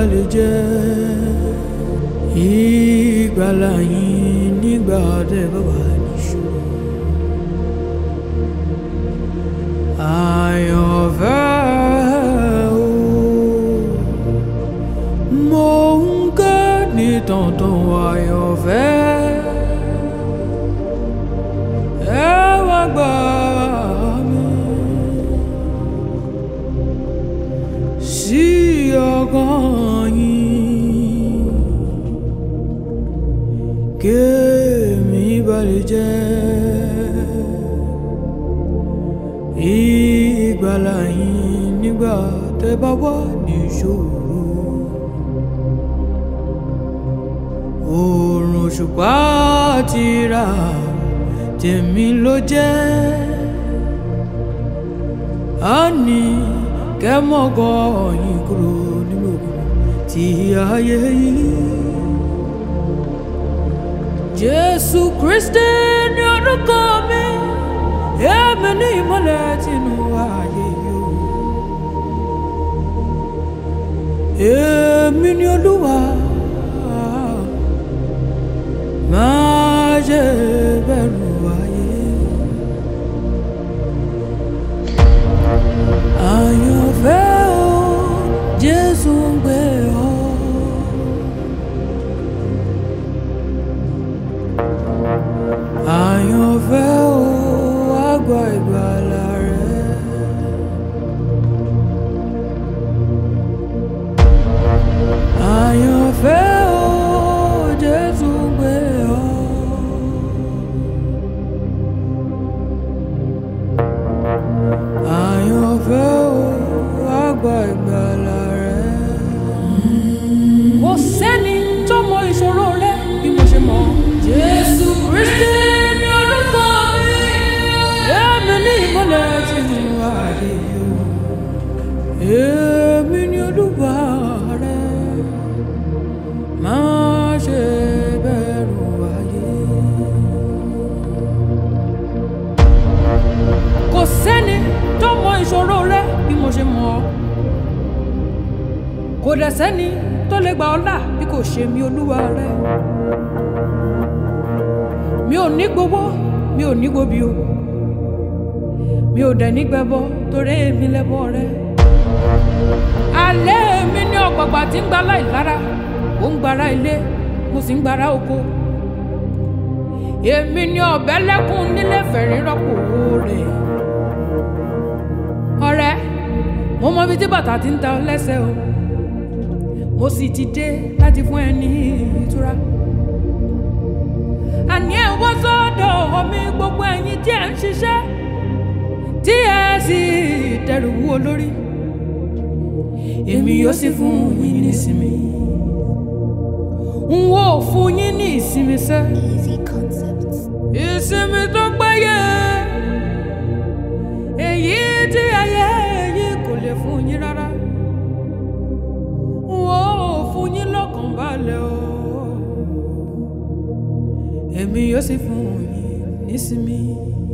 balẹ̀ jẹ́ ìgbàlà yín nígbà tẹ́ bá wà níṣòro. àyànfẹ́ o mo ń ké ní tọ̀ntọ̀n àyànfẹ́ ẹ wá gbà mí sí ọkàn yín kémi balẹ̀ jẹ́ ìgbàlà yín nígbà tẹ́ bá wà níṣòro. oòrùn òṣùpá ti rà tèmi ló jẹ́ á ní kẹ́mọ́gọ́ yín kúrò nínú òkùnkùn tí ayé yìí. Jésù Kristi ní orúkọ mi èmi ní ìmọ́lẹ̀ tínú ayé yìí o. èmi ní Olúwa máa ṣe bẹ̀rù ayé. àyànfẹ́ o Jésù ń gbé ọ. àyànfẹ́ o àgbà ìgbàlà rẹ. àyànfẹ́ o Jésù ń gbé ọ. àyànfẹ́ o àgbà ìgbàlà rẹ. kò sẹ́ni tó mọ ìṣòro rẹ bí mo ṣe mọ̀. Jésù Kristi ní orúkọ mi. Èmi ní ìmọ́lẹ̀ tí mo wà yìí o. Èmi ní Olúwa rẹ. Má ṣe bẹ̀rù ayé. Kò sẹ́ni tó mọ ìṣòro rẹ bí mo ṣe mọ̀ ọ́. Kò dẹ̀ sẹ́ni tó lè gbà ọ́ là bí kò ṣe mi Olúwa rẹ mi ò ní gbowó mi ò ní gbobi o mi ò dẹ̀ ní gbẹbọ torí èmi lẹ́bọ rẹ. alẹ́ mi ní ọ̀gbọ̀gbà tí ń gba láìlára ó ń gbara ilé mo sì ń gbara oko. èmi ní ọ̀bẹ lẹ́kùn nílé fẹ̀rín rọ́pò rẹ̀. ọ̀rẹ́ mo mọ ibi tí bàtà ti ń ta ọ lẹ́sẹ̀ o mo sì ti dé láti fún ẹ ní ìtura àní ẹ̀ wá sọ́dọ̀ omi gbogbo ẹ̀yin tí ẹ̀ ń ṣiṣẹ́ tí ẹ sì dẹrù wú olórí èmi yóò sì fún yín ní ìsinmi n ó fún yín ní ìsinmi sẹ́ Easy concepts. ìsinmi tó péye èyí tí ayé yìí kò lè fún yín rárá n ó fún yín lọ́kàn balẹ̀ o èmi yóò sì fún yín nísinmi.